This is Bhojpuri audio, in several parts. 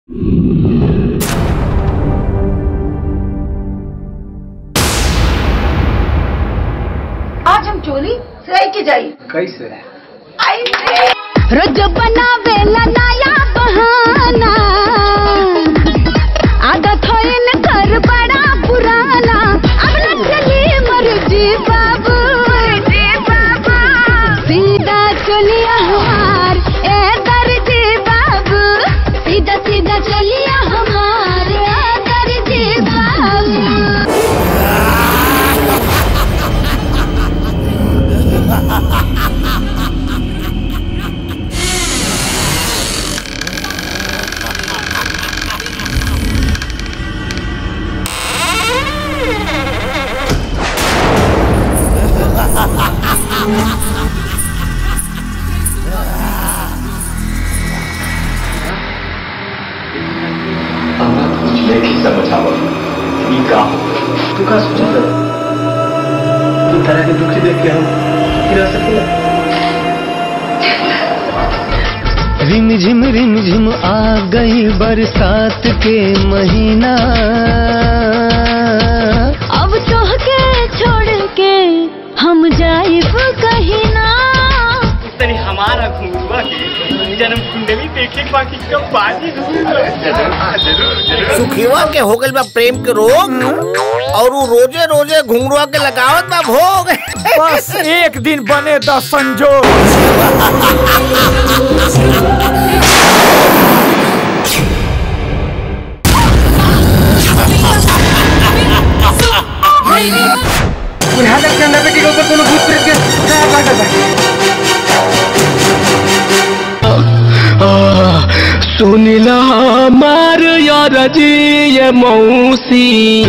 आज हम चोली सिलाई की जाई कैसे रोज बनावेला नया बहाना आदत होइन कर बड़ा पुराना अब न चली मर्जी बाबू सीधा चलिया हमार ए दर्जी बाबू सीधा सीधा चलिया हमार ए दर्जी बाबू हमरा तो कुछ नहीं समझ आवत ई का हो तू का सोचा था तू तरह के दुखी देख के हम गिरा सकेला रिम झिम रिम झिम आ गई बरसात के महीना अब तो के छोड़ के हम जाइब कहीं ना तनी हमारा घुंगरुआ के जन्म कुंडली देखे के बाकी कब बाजी सुखीवा के हो गइल बा प्रेम के रोग और उ रोजे रोजे घुंगरुआ के लगावत बा भोग बस एक दिन बने दस संजोग यहाँ तक चंदा बेटी के ऊपर कोनो भूत प्रेत के दया काटत है सुनिला मार यार जी ये मौसी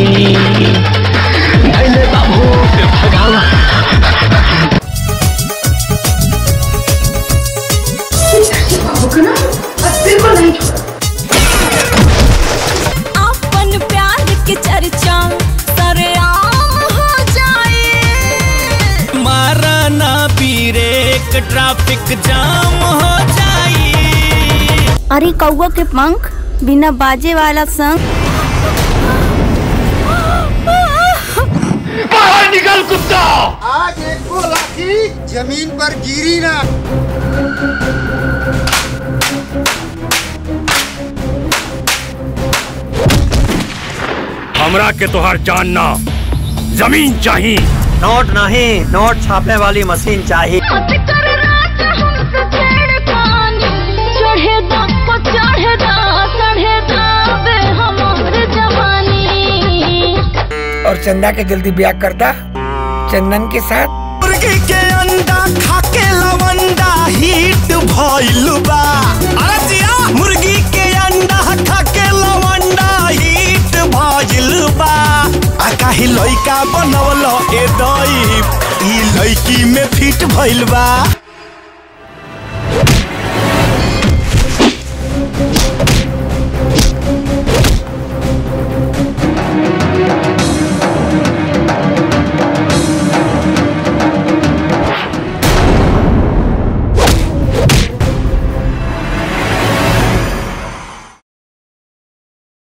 नैने बाबू के भगावा अपन प्यार के चर्चा सरेआम हो जाए मारा ना पीरेक ट्रैफिक जाम हो जाई अरे कौआ के पंख बिना बाजे वाला संग बाहर निकल कुत्ता आज एक लाठी जमीन पर गिरी ना हमरा के तोहर जान ना जमीन चाहिए नोट नहीं नोट छापने वाली मशीन चाहिए चढ़ेदा को चढ़ेदा चढ़ेदा बे हमार जवानी और चंदा के जल्दी ब्याह करता चंदन के साथ मुर्गी के अंडा खाके लवंडा हिट भइल बा अरे जिया मुर्गी के अंडा खाके लवंडा हिट भइल बा आ काहे लइका बनवल ए दई ई लइकी में फिट भइल बा